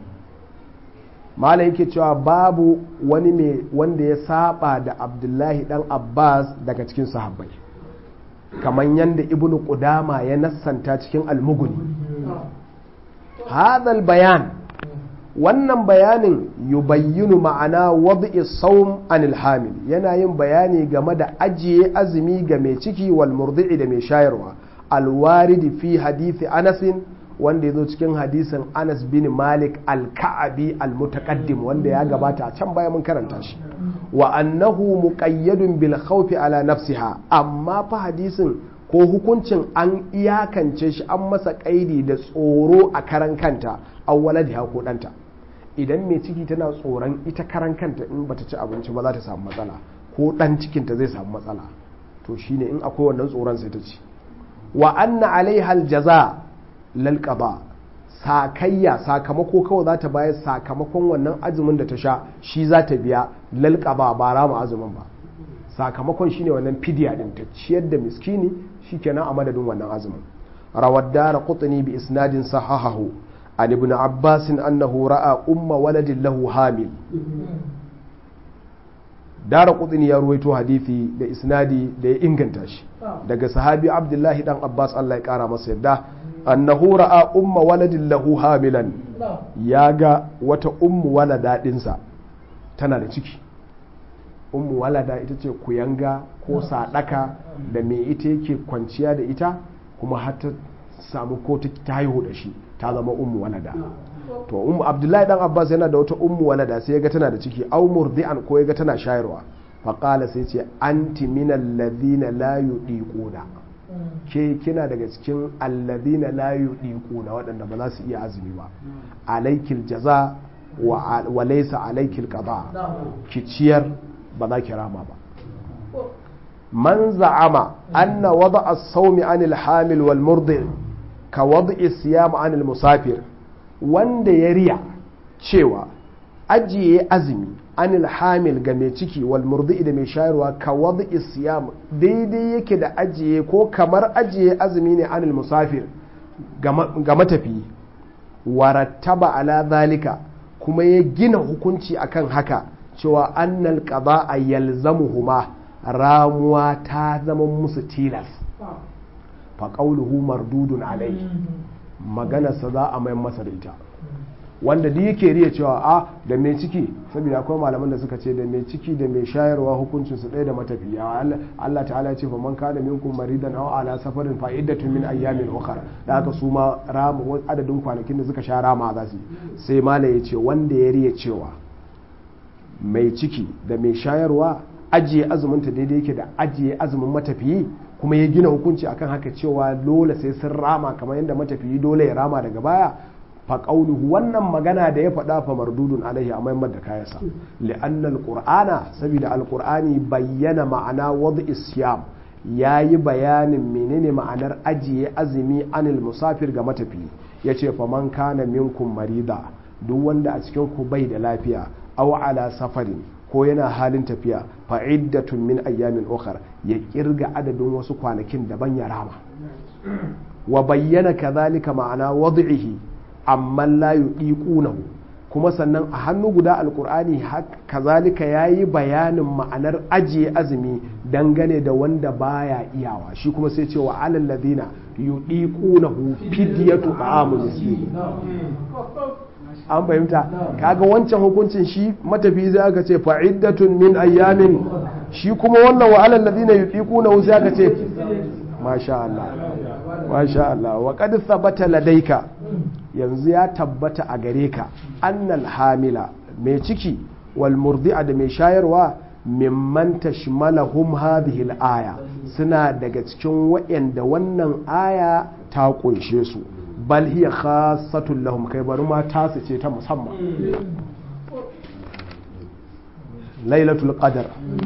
malam yake cewa babu wani mai wanda ya saba da abdullahi dan abbas daga cikin sahabbai kamar yadda ibnu qudama ya nassanta cikin almuguni hadal bayan wannan bayanin yubayyinu ma'ana wad'i sawm anil hamil yana yin bayani game da ajiye azumi ga mai ciki wal murdi'i da mai shayarwa alwaridi fi hadithi anasin wanda ya zo cikin hadisin Anas bin Malik al-Ka'abi al-Mutaqaddim wanda ya gabata a can baya mun karanta shi wa annahu muqayyadun bil khawfi ala nafsiha amma fa hadisin ko hukuncin an iyakance shi an masa kaidi da tsoro a karan kanta awwaladiha ko danta idan mai ciki tana tsoron ita karan kanta in bata ci abinci ba za ta samu matsala ko dan cikinta zai samu matsala to shine in akwai wannan tsoron sai ta ci wa anna alaiha aljaza lal qada sakayya sakamako kawai za ta bayar sakamakon wannan azumin da ta sha shi za ta biya lal qada ba rama azumin ba sakamakon shine wannan fidiya din ta ciyar da miskini shikenan a madadin wannan azumin rawad dara qutni bi isnadin sahahahu an ibn abbas annahu ra'a umma waladin lahu hamil dara qutni ya ruwaito hadisi da isnadi da ya inganta shi daga sahabi abdullahi dan abbas Allah ya kara masa yadda annahu ra'a umma waladin lahu hamilan ya ga wata ummu walada dinsa tana da ciki ummu walada ita ce kuyanga ko sadaka da me ita yake kwanciya da ita kuma har ta samu ko ta haihu da shi ta zama ummu walada to ummu abdullahi dan abbas yana da wata ummu walada sai yaga tana da ciki aw murdi'an ko yaga tana shayarwa fa qala sai ce anti minal ladina la yudiquna ke kina daga cikin alladina la yudiquna waɗanda ba za su iya azumi ba alaikil jaza wa laysa alaikil qada ki ciyar ba za ki rama ba man za'ama anna wada as-sawmi anil hamil wal murdi ka wada siyam anil musafir wanda ya riya cewa ajiye azumi anil hamil ga mai ciki wal murdi da mai shayarwa ka wada siyam daidai yake da ajiye ko kamar ajiye azumi ne anil musafir ga matafiyi warattaba ala zalika kuma ya gina hukunci akan haka cewa annal qada yalzamuhuma ramuwa ta zama musu tilas fa qawluhu mardudun alai maganarsa za a mai masa da ita wanda duk yake riya cewa a da mai ciki saboda akwai malaman da suka ce da mai ciki da mai shayarwa hukuncin su ɗaya da matafiya Allah ta'ala ya ce fa man kana minkum maridan aw ala safarin fa iddatun min ayyamin ukhra da haka su ma ramu adadin kwanakin da suka sha rama za su sai mala ya ce wanda ya riya cewa mai ciki da mai shayarwa ajiye azuminta daidai yake da ajiye azumin matafiyi kuma ya gina hukunci akan haka cewa dole sai sun rama kamar yadda matafiyi dole ya rama daga baya fa qauluhu wannan magana da ya faɗa fa mardudun alaihi a maimar da kayansa li'anna alqur'ana saboda alqur'ani bayyana ma'ana wad'i siyam yayi bayanin menene ma'anar ajiye azumi anil musafir ga matafiyi yace fa man kana minkum marida duk wanda a cikin ku bai da lafiya aw ala safarin ko yana halin tafiya fa iddatun min ayyamin ukhra ya kirga adadin wasu kwanakin daban ya rama wa bayyana kadhalika ma'ana wad'ihi amma la yudiqunahu kuma sannan a hannu guda alkur'ani kazalika yayi bayanin ma'anar ajiye azumi dangane da wanda baya iyawa shi kuma sai ce wa alal ladina yudiqunahu fidyatu ta'amun miskin an fahimta kaga wancan hukuncin shi matafi zai aka ce fa'iddatun min ayyamin shi kuma wannan wa alal ladina yudiquna sai aka ce masha Allah masha Allah wa qad thabata ladaika yanzu ya tabbata a gare ka annal hamila mai ciki wal murdi'a da mai shayarwa mimman tashmalahum hadhihi al-aya suna daga cikin waɗanda wannan aya ta kunshe su bal hiya khassatun lahum kai bari ma tasu ce ta musamman lailatul qadar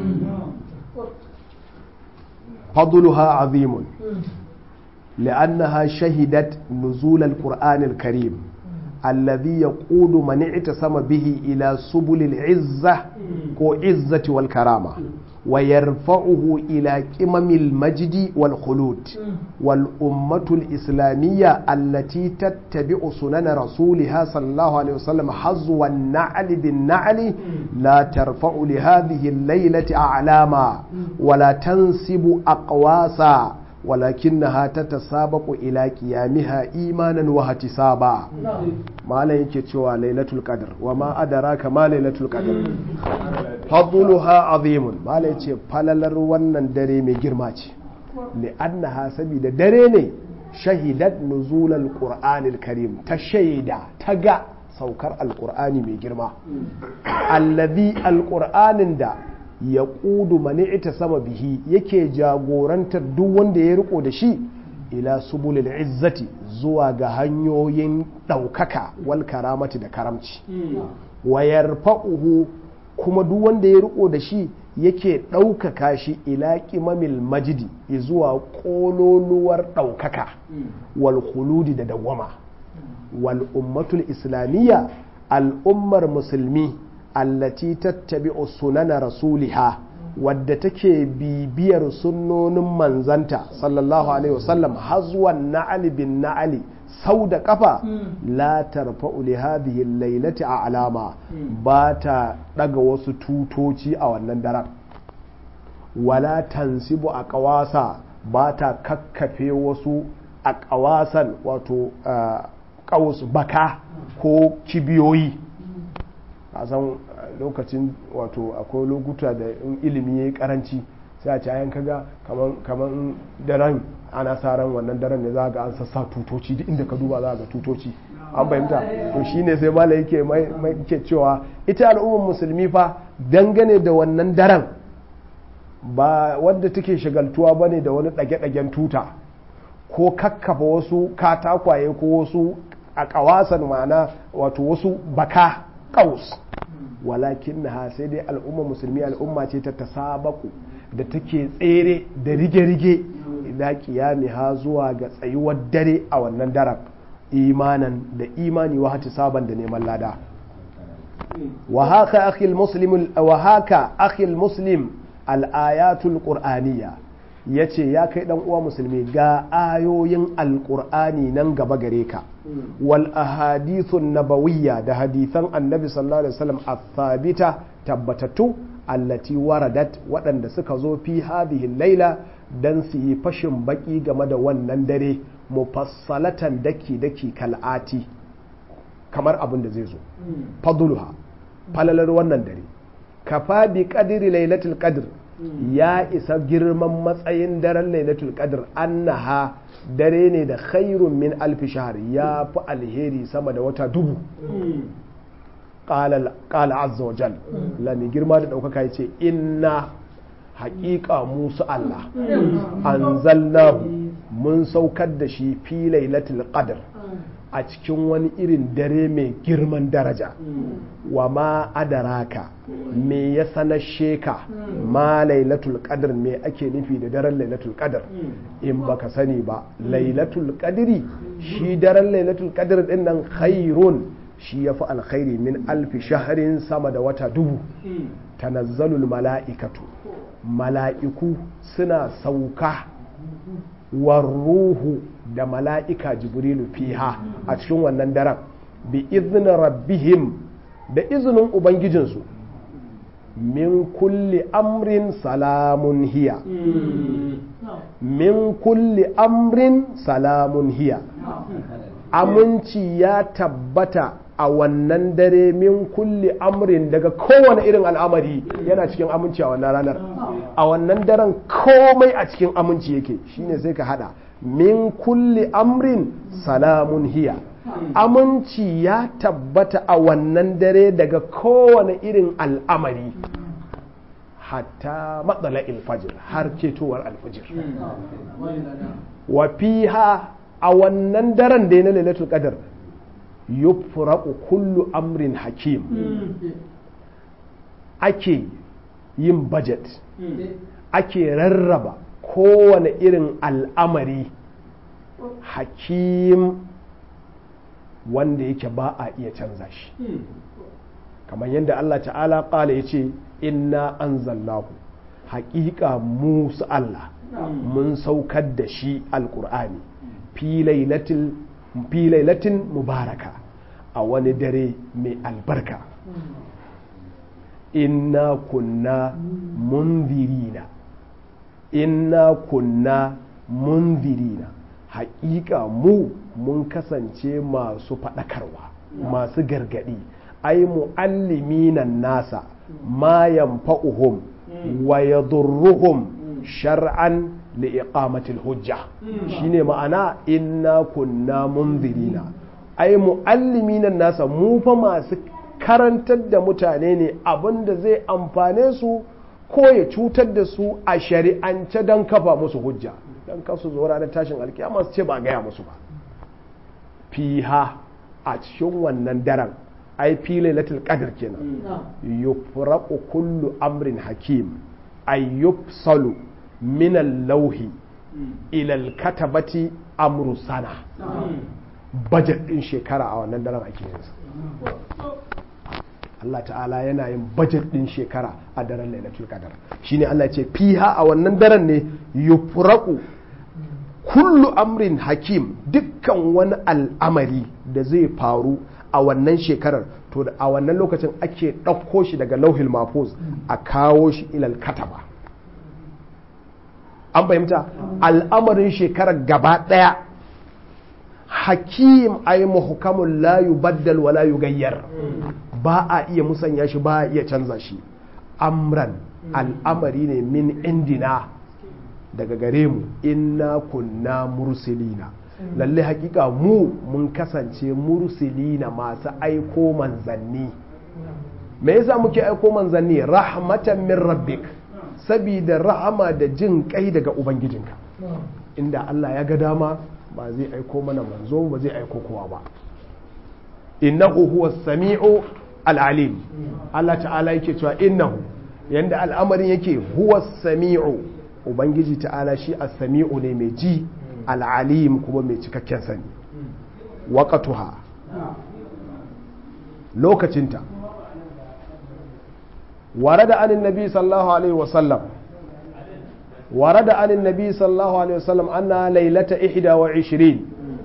fadluha azimun لأنها شهدت نزول القرآن الكريم الذي يقود من اعتصم به إلى سبل العزة وعزة والكرامة ويرفعه إلى قمم المجد والخلود والأمة الإسلامية التي تتبع سنن رسولها صلى الله عليه وسلم حظو النعل بالنعل لا ترفع لهذه الليلة أعلاما ولا تنسب أقواسا ولكنها تتسابق إلى قيامها إيمانا واحتسابا ما لا يكتشوى ليلة القدر وما أدراك ما ليلة القدر فضلها عظيم ما لا يكتشوى فللر ونن دري مي جرماتي لأنها سبيل دريني shahidat nuzulal qur'anil karim ta shaida ta ga saukar alqur'ani mai girma allazi alqur'anin da ya ƙudu mani ita sama bihi yake jagorantar duk wanda ya riko da shi ila subulil izzati zuwa ga hanyoyin ɗaukaka wal karamati da karamci wayar fa'uhu kuma duk wanda ya riko da shi yake ɗaukaka shi ila ƙimamil majidi zuwa ƙololuwar ɗaukaka wal khuludi da dawwama wal ummatul islamiyya al'ummar musulmi allati tattabi'u sunana rasuliha wadda take bibiyar sunnonin manzanta sallallahu alaihi wasallam hazwan na'ali bin na'ali sau da kafa la tarfa'u li hadhihi laylati a alama ba ta daga wasu tutoci a wannan daren wala tansibu a kawasa ba ta kakkafe wasu a kawasan wato kawus baka ko kibiyoyi a san lokacin wato akwai lokuta da in ilimi ya yi karanci sai a ci ayan kaga kamar daren ana sa ran wannan daren ne za ga an sassa tutoci duk inda ka duba za ga tutoci an fahimta to shine sai mala yake ke cewa ita al'ummar musulmi fa dangane da wannan daren ba wadda take shagaltuwa ba ne da wani ɗage-ɗagen tuta ko kakkafa wasu katakwaye ko wasu a ƙawasan ma'ana wato wasu baka ƙaus walakin na sai dai al'umma musulmi al'umma ce ta tasabaku da take tsere da rige-rige ila kiyami ha zuwa ga tsayuwar dare a wannan daren imanan da imani wa hati saban da neman lada wa haka akhil muslim wa haka akhil muslim al-ayatul qur'aniyya yace ya kai dan uwa musulmi ga ayoyin alqur'ani nan gaba gare ka wal ahadithun nabawiyya da hadithan annabi sallallahu alaihi wasallam athabita tabbatattu allati waradat waɗanda suka zo fi hadhihi laila dan su yi fashin baki game da wannan dare mufassalatan daki daki kal'ati kamar abin da zai zo fadluha falalar wannan dare kafa bi qadri lailatul qadr ya isa girman matsayin daren lailatul qadr annaha dare ne da khairun min alfi shahar ya fi alheri sama da wata dubu ƙala azza wa jal lami girma da ɗaukaka ya ce inna haƙiƙa musu Allah an zallahu mun saukar da shi fi lailatul qadr a cikin wani irin dare mai girman daraja wa ma adaraka me ya sanashe ka ma lailatul qadr me ake nufi da daren lailatul qadr in baka sani ba lailatul qadri shi daren lailatul qadr din nan khairun shi yafi alkhairi min alfi shahrin sama da wata dubu tanazzalul mala'ikatu mala'iku suna sauka warruhu da mala'ika jibrilu fiha a cikin wannan daren bi izinin rabbihim da izinin ubangijinsu min kulli amrin salamun hiya min kulli amrin salamun hiya aminci ya tabbata a wannan dare min kulli amrin daga kowane irin al'amari yana cikin aminci a wannan ranar a wannan daren komai a cikin aminci yake shine sai ka hada min kulli amrin salamun hiya aminci ya tabbata a wannan dare daga kowane irin al'amari hatta matsala ilfajir har ketowar alfajir wa fiha a wannan daren da na lailatul qadar yufraqu kullu amrin hakim ake yin budget ake rarraba kowane irin al'amari hakim wanda yake ba a iya canza shi kamar yadda Allah ta'ala ƙala ya ce inna anzalnahu haƙiƙa musu Allah mun saukar da shi alƙur'ani fi lailatin mubaraka a wani dare mai albarka inna kunna munzirina inna kunna munzirina haƙiƙa mu mun kasance masu faɗakarwa masu gargaɗi ai mu'alliminan nasa ma yanfa'uhum wa yadurruhum shar'an li iqamatil hujja shine ma'ana inna kunna munzirina ai muallimina nasa mu fa masu karantar da mutane ne abinda zai amfane su ko ya cutar da su a shari'ance don kafa musu hujja don kasu zo ranar tashin alkiyama su ce ba gaya musu ba fiha a cikin wannan daren ai fi lailatul qadr kenan yufraqu kullu amrin hakim ay yufsalu min al-lawhi ila al-katabati amru sana budget din shekara a wannan daren ake yin Allah ta'ala yana yin budget din shekara a daren lailatul qadr shine Allah ce fiha a wannan daren ne yufraqu kullu amrin hakim dukkan wani al'amari da zai faru a wannan shekarar to a wannan lokacin ake ɗauko shi daga lauhil mafuz a kawo shi ilal kataba an fahimta al'amarin shekarar gaba ɗaya hakim ay muhkamun la yubaddal wa la yugayyar ba a iya musanya shi ba a iya canza shi amran al'amari ne min indina daga gare mu inna kunna mursilina lalle hakika mu mun kasance mursilina masu aiko manzanni me yasa muke aiko manzanni rahmatan min rabbik sabida rahama da jin kai daga ubangijinka inda Allah ya ga dama ba zai aiko mana manzo ba zai aiko kowa ba innahu huwa sami'u al'alim Allah ta'ala yake cewa innahu yanda al'amarin yake huwa sami'u ubangiji ta'ala shi as-sami'u ne mai ji al'alim kuma mai cikakken sani waqatuha lokacinta warada anin nabi sallallahu alaihi wasallam warada anin nabi sallallahu alaihi wasallam anna lailata 21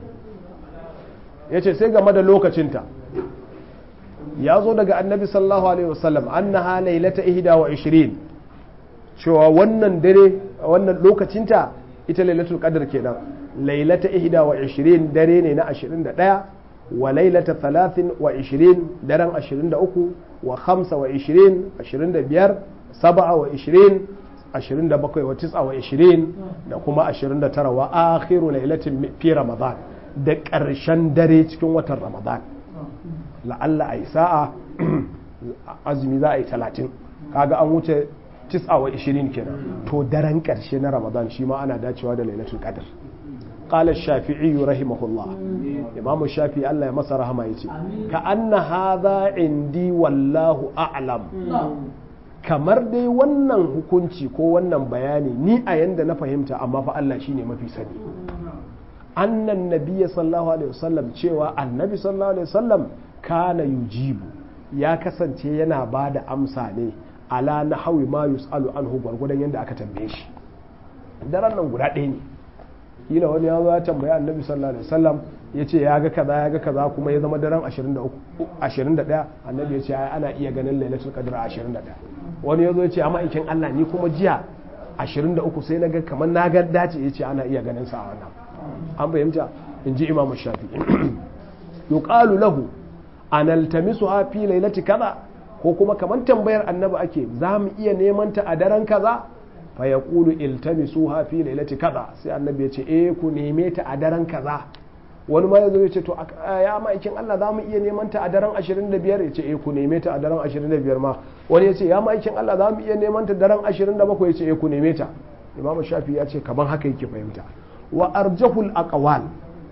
yace sai game da lokacinta ya zo daga annabi sallallahu alaihi wasallam annaha lailata 21 cewa wannan dare wannan lokacinta ita lailatul qadr kenan lailata 21 dare ne na 21 wa lailata 23 daren 23 wa 25 25 27 27 wa 29 da kuma 29 wa akhiru lailatin fi ramadan da ƙarshen dare cikin watan ramadan la'alla a yi sa'a azumi za a yi 30 kaga an wuce 29 kenan to daren ƙarshe na ramadan shi ma ana dacewa da lailatul qadr قال الشافعي رحمه الله إمام الشافعي الله يمسى رحمه يتي كأن هذا عندي والله أعلم kamar dai wannan hukunci ko wannan bayani ni a yanda na fahimta amma fa Allah shine mafi sani annan nabiyya sallallahu alaihi wasallam cewa annabi sallallahu alaihi wasallam kana yujibu ya kasance yana ba da amsa ne ala na hawi ma yus'alu anhu gwargwadon yadda aka tambaye shi daren nan guda ɗaya ne kila wani ya zo ya tambaya annabi sallallahu alaihi wasallam ya ce ya ga kaza ya ga kaza kuma ya zama daren 21 annabi ya ce ana iya ganin lailatul qadr 21 wani ya zo ya ce amma ikin Allah ni kuma jiya 23 sai na ga kamar na ga dace ya ce ana iya ganin sa a wannan an fahimta in ji imamu shafi yuqalu lahu analtamisu fi lailati kaza ko kuma kamar tambayar annabi ake za mu iya neman ta a daren kaza fa ya ƙulu iltamisu fi lailati kaza sai annabi ya ce eh ku neme ta a daren kaza wani ma yazo ya ce to ya ma'aikin Allah za mu iya neman ta a daren 25 ya ce eh ku neme ta a daren 25 ma wani ya ce ya ma'aikin Allah za mu iya neman ta daren 27 ya ce eh ku neme ta imam shafi ya ce kaman haka yake fahimta wa arjahul aqwal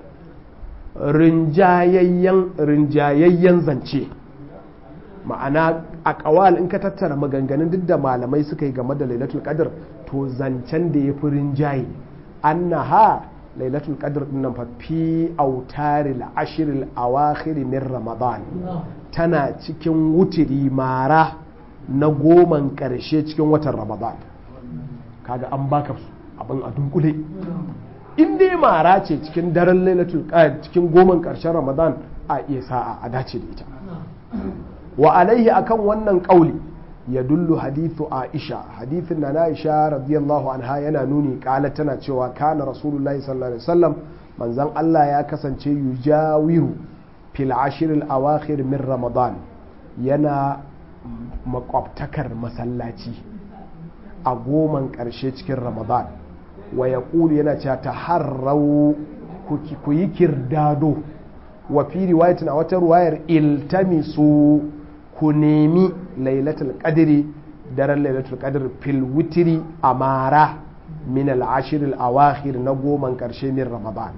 rinjayayyen rinjayayyen zance ma'ana a kawal in ka tattara maganganun duk da malamai suka yi game da lailatul qadr to zancen da ya fi rinjaye annaha lailatul qadr din nan fa fi autaril ashril awakhir min ramadan tana cikin wutiri mara na goman karshe cikin watan ramadan kaga an baka abin a dunkule in dai mara ce cikin daren lailatul qadr cikin goman karshen ramadan a iya sa'a a dace da ita wa alaihi akan wannan kauli ya dullu hadithu aisha hadithin na aisha radiyallahu anha yana nuni kala tana cewa kana rasulullahi sallallahu alaihi wasallam manzon Allah ya kasance yujawiru fil ashir al awakhir min ramadan yana makwabtakar masallaci a goman karshe cikin ramadan wa yaqulu yana cewa taharrau ku yi kirdado wa fi riwayatin a wata ruwayar iltamisu ku nemi lailatul qadri daren lailatul qadr fil witri amara min al ashir al awakhir na goman karshe min ramadan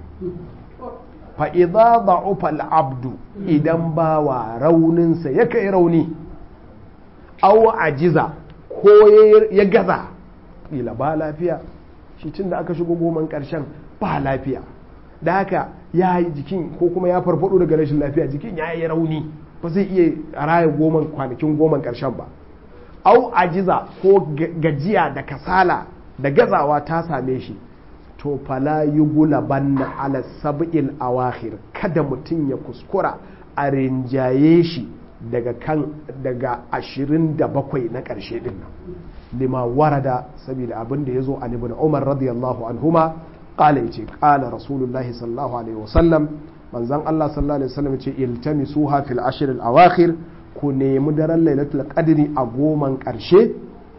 fa idza da'ufa al abdu idan bawa rauninsa ya kai rauni aw ajiza ko ya gaza kila ba lafiya shi tun da aka shigo goman karshen ba lafiya da haka ya yi jikin ko kuma ya farfado daga rashin lafiya jikin ya yi rauni ba zai iya raya goman kwanakin goman karshen ba au ajiza ko gajiya da kasala da gazawa ta same shi to fala yi gulaban na ala sab'il awakhir kada mutum ya kuskura a rinjaye shi daga kan daga ashirin da bakwai na ƙarshe din nan lima warada saboda abin da ya zo an ibn umar radiyallahu anhuma qala yace qala rasulullahi sallallahu alaihi wasallam manzon Allah sallallahu alaihi wasallam yace iltamisuha fil ashr al awakhir ku nemi daren lailatul qadri a goman ƙarshe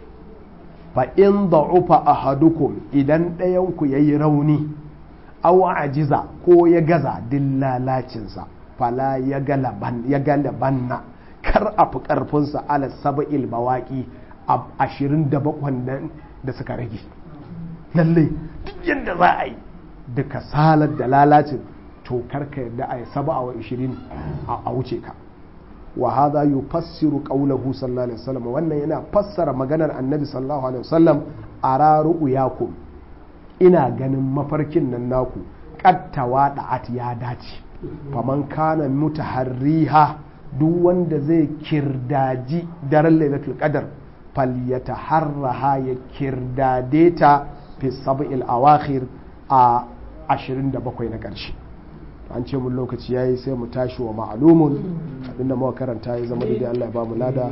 fa in da'ufa ahadukum idan ɗayan ku yayi rauni aw ajiza ko ya gaza dillalacinsa fala ya galaban ya galabanna kar a fi ƙarfinsa ala saba'il bawaƙi a ashirin da bakwan nan da suka rage lallai duk yadda za a yi da kasalar da lalacin to karka yadda a yi saba wa ishirin a wuce ka wa hadha yufassiru qawlahu sallallahu alaihi wasallam wannan yana fassara maganar annabi sallallahu alaihi wasallam ara ru'yakum ina ganin mafarkin nan naku qattawa da'at ya dace faman kana mutaharriha duk wanda zai kirdaji daren lailatul qadar falyataharraha ya kirdade ta fi sab'il awakhir a 27 na ƙarshe an ce mun lokaci yayi sai mu tashi wa ma'lumun abinda muka karanta ya zama da Allah ya ba mu lada